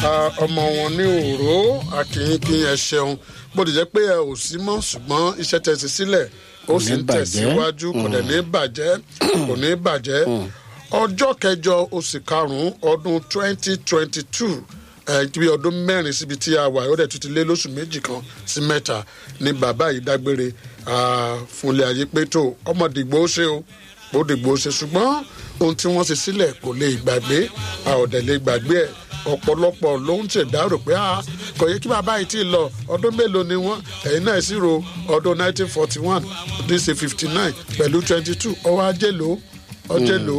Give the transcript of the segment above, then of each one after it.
ọmọ wọn ní òró akínyìnkín ẹ ṣeun bó ti jẹ́ pé ẹ ò sí mọ́ ṣùgbọ́n iṣẹ́ tẹ̀sí sílẹ̀ ó sì ń tẹ̀síwájú kò dẹ̀ ní bàjẹ́ kò ní bàjẹ́ ọjọ́ kẹjọ oṣù karùn-ún ọdún twenty twenty two bí ọdún mẹ́rin síbi tí a wà ó dẹ̀ tún ti lé lóṣù méjì kan sí mẹ́ta ni bàbá yìí dágbére fúnlé ayé pé tó ọmọ dìgbò ó ṣe o ó dìgbò ó ṣe ṣùgbọ́n ohun tí wọ́n ṣe sílẹ̀ kò lè gbàgbé a ò dẹ̀ lè gbàgbé ẹ̀ ọ̀pọ̀lọpọ̀ ló ń ṣèdárò pé kò yẹ kí bàbá yìí ti lọ ọdún mélòó ni wọ́n ẹ̀yin náà sì ro ọdún 1941 ọdún ṣe 59 pẹ̀lú 22 ọwọ́ ajé ló ọjẹ́ ló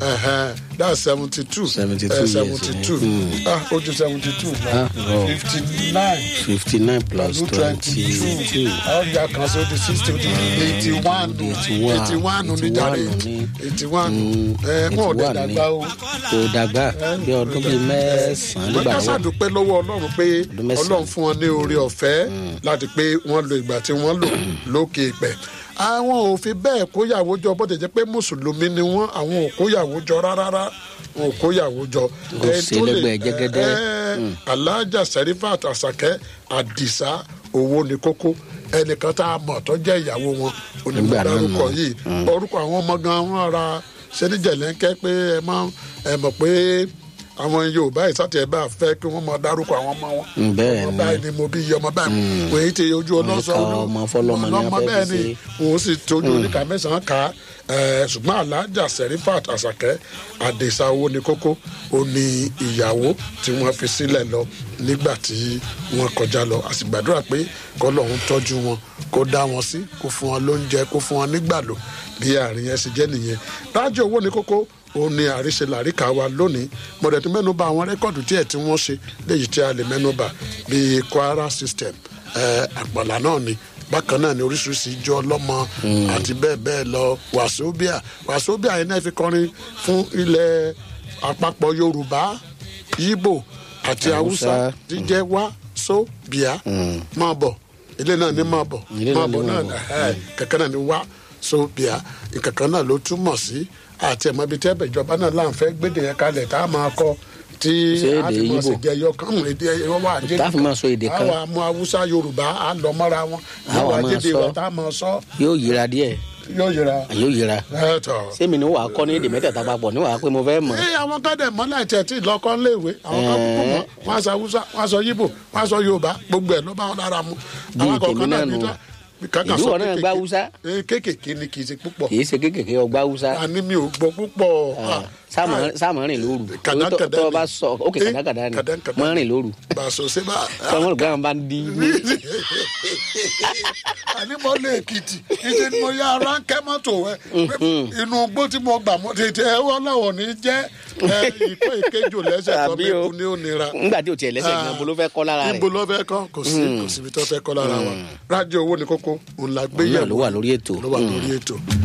that's seventy two seventy two seventy two ah ojú seventy two fifty nine fifty nine plus twenty two ọjà kan sí odi sixty odi eighty one eighty one oníjàre eighty one wọn ò dẹ̀ dàgbà o. kò dàgbà bí ọdún bíi mẹ́sàn-án nígbà wọ́n kásá dúpẹ́ lọ́wọ́ ọlọ́run pé ọlọ́run fún wọn ní oore ọ̀fẹ́ láti pé wọ́n lo ìgbà tí wọ́n lò lókè ìpẹ́ àwọn ò fi bẹ́ẹ̀ kóyàwó jọ bó ti jẹ́ pé mùsùlùmí ni wọ́n àwọn ò kóyàwó jọ rárá wọn ò kóyàwó jọ. kò sí lẹ́gbẹ̀ẹ́ jẹ́gẹ́dẹ́. alájà sẹ́rífàt àṣàkẹ́ àdìsá owó ni kókó ẹnìkan tá a mọ̀ tó jẹ́ ìyàwó wọn onímọ̀ dárúkọ yìí orúkọ àwọn ọmọ gan wọn ra ṣẹ́níjẹ̀lẹ́ńkẹ́ pé ẹ máa ẹ mọ̀ pé àwọn yorùbá ìsàtì ẹ bá fẹ kí wọn máa dárúkọ àwọn ọmọ wọn bẹ́ẹ̀ ọmọ báyìí ni mo bí iye ọmọ báyìí wò é ti ojú ọlọsọ ọmọ fọlọmọ ní ọmọ bẹ́ẹ̀ ni òun sì tójú oníkà mẹ́sàn-án ká ṣùgbọ́n alájà sẹrífàt àṣàkẹ́ àdèsà owó ni kókó ó ní ìyàwó tí wọ́n fi sílẹ̀ lọ nígbà tí wọ́n kọjá lọ a sì gbàdúrà pé kọ́lọ́hún tọ́jú wọn kó dá wọn sí kó fún wọn lóúnjẹ kó fún wọn nígbàlò bí àárín yẹn ṣe jẹ́ nìyẹn rájò owó ni kókó òun ni àríṣe làríkà wa lónìí mọ̀dẹ̀tún mẹ́nuba àwọn rẹ́kọ̀dù díẹ̀ tí wọ́n ṣe léyìí tí a lè mẹ́nuba bíi kwara system àpàlà náà ni bákan náà ni oríṣiríṣi ijó ọlọ́mọ àti bẹ́ẹ̀ bẹ́ẹ̀ lọ wàsóbíà wàsóbíà yẹn náà fi kọrin fún ilẹ̀ àpapọ̀ yorùbá yíbò àti haúsá jíjẹ́ wá sóbíà máa bọ̀ ilé náà ní máa bọ̀ máa bọ̀ náà kankan náà ni wá sóbíà kankan náà ló túmọ̀ sí àti ẹ̀mọ́ ibi tí ẹ̀bẹ̀ ìjọba náà láǹfẹ́ gbédè yẹn kalẹ̀ tá a máa kọ tí a fi mọ̀ sí jẹyọ kánú èdè ẹ̀yọ wà jẹ́ tá a fi máa sọ èdè kan àwọn amú haúsá yorùbá á lọ mọ́ra wọn Àwa àwọn máa ajédè sọ. wọn tá a máa sọ yóò yíra díẹ̀ yóò yẹra yóò yíra ẹ tọ. sẹ́mi ni wàá kọ́ ní èdè mẹ́tẹ̀ẹ̀ta papọ̀ ní wàá pé mo fẹ́ mọ̀ ẹ àwọn kan dẹ̀ mọ́lá ẹ̀tẹ̀ tí lọ́kọ́ léèwé àwọn kan kúkú mọ́ wọ́n á sọ haúsá wọ́n á sọ yíbò wọ́n á sọ yorùbá gbogbo ẹ̀ ló bá wọn lára mu. Bíi àwọn kọ̀ọ̀kan tèmi náà nù. bí tá- kankan Ìlú sọ wọn náà gbá kéékèèké. Haúsá? Eh, kéékèèké ni kì í ṣe púpọ̀ kì í ṣe kékèké ọgbà haúsá àní mi ò gbọ́ púpọ̀. Ah, sáàmù rìn lóru kàdánkàdá tó o bá ni. sọ ókè Eh, kàdánkàdá ni kàdánkàdá mọ́ ni. rìn lóru bàṣọ ṣe bá. tọmọ rẹ gbọ́dọ̀ bá ń di àní mo lé èkìtì ìdí ni mo yá ara ń kẹ́ mọ́tò ẹ inú igbó tí mo gbà mọ́ tètè ẹ wọ́n láwọn ní jẹ́ ẹ, ìkó ìkéjò lẹ́sẹ̀ tó Àbí bí o. kú ní òníra. ńgbà tí o tiẹ̀ lẹ́sẹ̀ gan bolo fẹ́ kọ́ lára rẹ̀ níbo ló fẹ́ kọ́ kò sí kò síbi tó fẹ́ kọ́ lára wa rájò owó ni kókó òun la gbé Òun náà yẹ̀wò ló wà lórí ètò. ló wà lórí ètò